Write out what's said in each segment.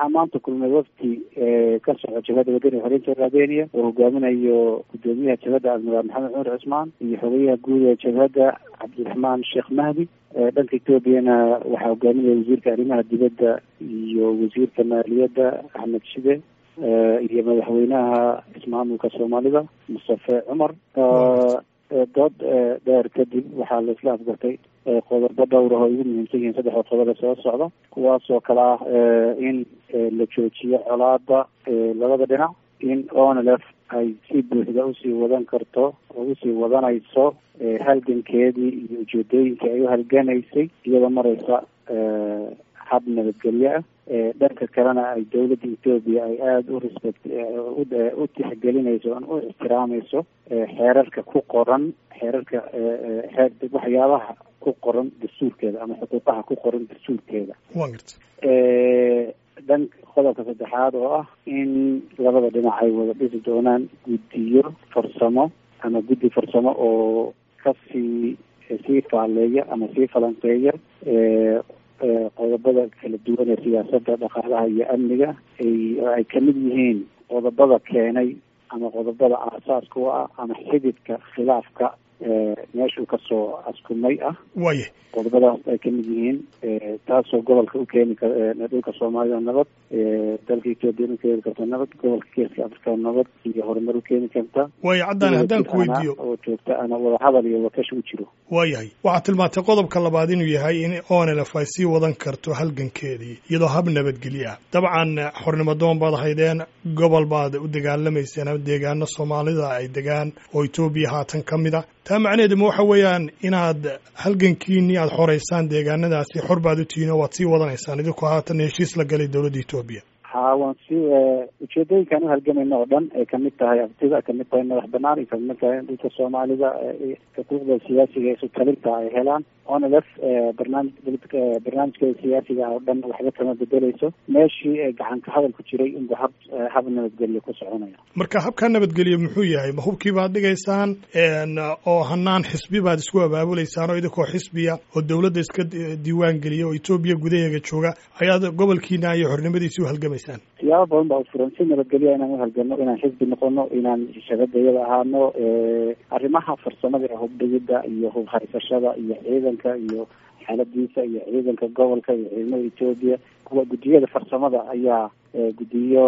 waxaa maanta kulmay wafdi ka soco jabhadda wadani xoreynta raadeniya oo hogaaminayo gudoomiyaha jabhadda admiraal maxamed cumar cusmaan iyo xogeyaha guud ee jabhadda cabdiraxmaan sheekh mahdi dhanka etoobiyana waxaa hogaaminaya wasiirka arrimaha dibadda iyo wasiirka maaliyadda axmed shide iyo madaxweynaha ismaamulka soomaalida mustafe cumar dood dheer kadib waxaa la isla afgartay qodobo dhowr ah oo ugu muhiimsan yihiin saddexda qodob ee soo socda kuwaasoo kale ah in la joojiyo colaada labada dhinac in onlf ay si buuxda usii wadan karto oo usii wadanayso halgankeedii iyo ujeedooyinkii ay u halganaysay iyadoo mareysa hab nabadgelyo ah dhanka kalena ay dawladda etoobiya ay aada u respect u tixgelinayso u ixtiraamayso xeerarka ku qoran xeerarka waxyaabaha ku qoran dastuurkeeda ama xuquuqaha ku qoran dastuurkeeda dhan qodobka saddexaad oo ah in labada dhinac ay wada dhisi doonaan guddiyo farsamo ama guddi farsamo oo kasii sii faaleeya ama sii falanqeeya qodobada kala duwan ee siyaasadda dhaqaalaha iyo amniga ay ay kamid yihiin qodobada keenay ama qodobada aasaaska u ah ama xididka khilaafka meeshuu kasoo askumay ah waye qodobadaas ay kamid yihiin taasoo gobolka u keeni kar dhulka soomaalida nabad dalka etoobiya u keeni karta nabad gobolka geeska afrika nabad iyo horumar u keeni karta waayo caddaan haddaan ku weydiiyo oo joogta ana wadahadal iyo wakash u jiro waayahay waxaad tilmaantay qodobka labaad inuu yahay in onlf ay sii wadan karto halgankeedii iyadoo hab nabadgelyo ah dabcan xornimo doon baad haydeen gobol baad u dagaalamayseen ama deegaano soomaalida ay degaan oo etoobiya haatan ka mid a taa macnaheedu ma waxa weeyaan inaad halgankiinii aada xoreysaan deegaanadaasi xor baad u tihiin oo waad sii wadanaysaan idinku haatan heshiis la galay dowladda etoobiya ha waan si ujeedooyinkaan uhalgamayna oo dhan ay kamid tahay abtida kamid tahay madax banaan ay kamid tahay in dhulka soomaalida xuquuqda siyaasiga isu talinta ay helaan onlf barnaamij barnaamijkeeda siyaasiga oo dhan waxba kama bedeleyso meeshii gacan ka hadal ku jiray inbu hab hab nabadgelyo ku soconaya marka habkaa nabadgelyo muxuu yahay ma hubkii baad dhigaysaan oo hanaan xisbi baad isku abaabuleysaan oo idinkoo xisbiya oo dowladda iska diiwaan geliya oo etoobiya gudaheega jooga ayaad gobolkiina iyo xornimadiisi u halgamaysaan siyaabo badan baa ufuran si nabadgelya inaan uhalgano inaan xisbi noqono inaan shabadayada ahaano arrimaha farsamada ee hubdhigida iyo hub haysashada iyo ciidanka iyo xaaladiisa iyo ciidanka gobolka iyo ciidamada etoobiya kuwa guddiyada farsamada ayaa guddiyo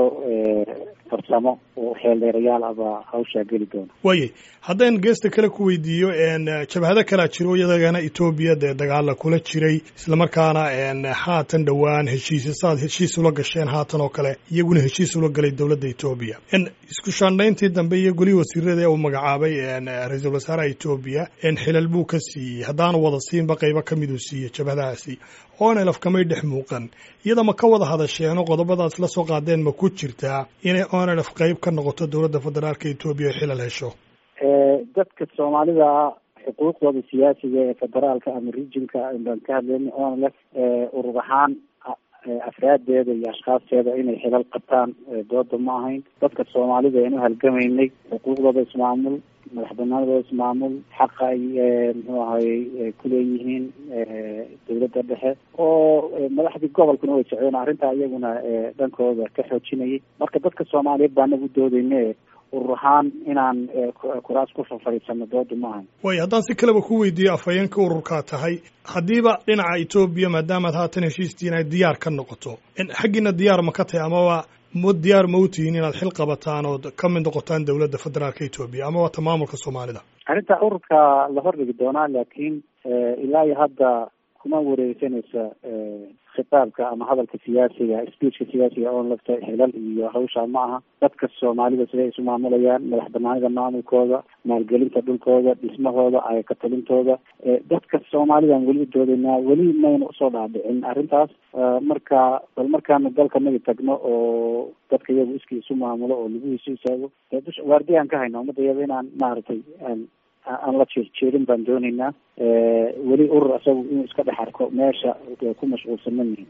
farsamo oo xeeldheerayaal abaa hawshaa geli doona waaye haddaan geesta kale ku weydiiyo jabhado kalea jiro iyadagana etoobiya dee dagaala kula jiray islamarkaana haatan dhowaan heshiisya saad heshiis ula gasheen haatan oo kale iyaguna heshiis ula galay dowladda etoobiya isku shaandhayntii dambe iyo golihii wasiirada ee uu magacaabay ra-iisul wasaaraha etoobiya xilal buu ka siiyey haddaanu wada siinba qaybo ka miduu siiyey jabhadahaasi onlf kamay dhex muuqan iyada ma ka wada hadasheenoo qodobadaas la soo qaadeen ma ku jirtaa inay onlf qayb ka noqoto dowladda federaalka etoobiya ay xilal hesho dadka soomaalida xuquuqdooda siyaasiga ee federaalka ama regionka baan ka hadlayna onlf urur ahaan afraadeeda iyo ashkhaasteeda inay xilal qabtaan dooda ma ahayn dadka soomaalida aynu halgamaynay xuquuqdooda ismaamul madax banaanadooda ismaamul xaqa ay muxuu ahayy kuleeyihiin dowladda dhexe oo madaxdii gobolkuna way socdeen arrintaa iyaguna dhankooda ka xoojinayay marka dadka soomaaliyeed baa anagu doodayne urur ahaan inaan kuraas ku fafariisano dooda ma ahayn way haddaan si kaleba ku weydiiyo afhayeenka ururkaa tahay haddiiba dhinaca etoobiya maadaamaad haatan heshiistiin ay diyaar ka noqoto xaggiina diyaar ma ka tahay amaba ma diyaar ma u tihiin inaad xil qabataan ood ka mid noqotaan dowladda federaalka etoobiya ama waata maamulka soomaalida arrinta ururka la hordhigi doonaa laakiin ilaa iyo hadda kuma wareegsanaysa khitaabka ama hadalka siyaasiga speechka siyaasiga oon lafta xilal iyo hawsha ma aha dadka soomaalida siday isu maamulayaan madax banaanida maamulkooda maalgelinta dhulkooda dhismahooda ayaka talintooda dadka soomaalidaan weli u doodaynaa weli mayna usoo dhaadhicin arrintaas marka bal markaanu dalka nagi tagno oo dadka iyagu iskii isu maamulo oo laguhiisu istaago waardi aan ka hayna ummadda iyada inaan maaragtay aan aan la jeerjeerin baan doonaynaa weli urur isagu inuu iska dhex arko meesha ku mashquulsan ma yihin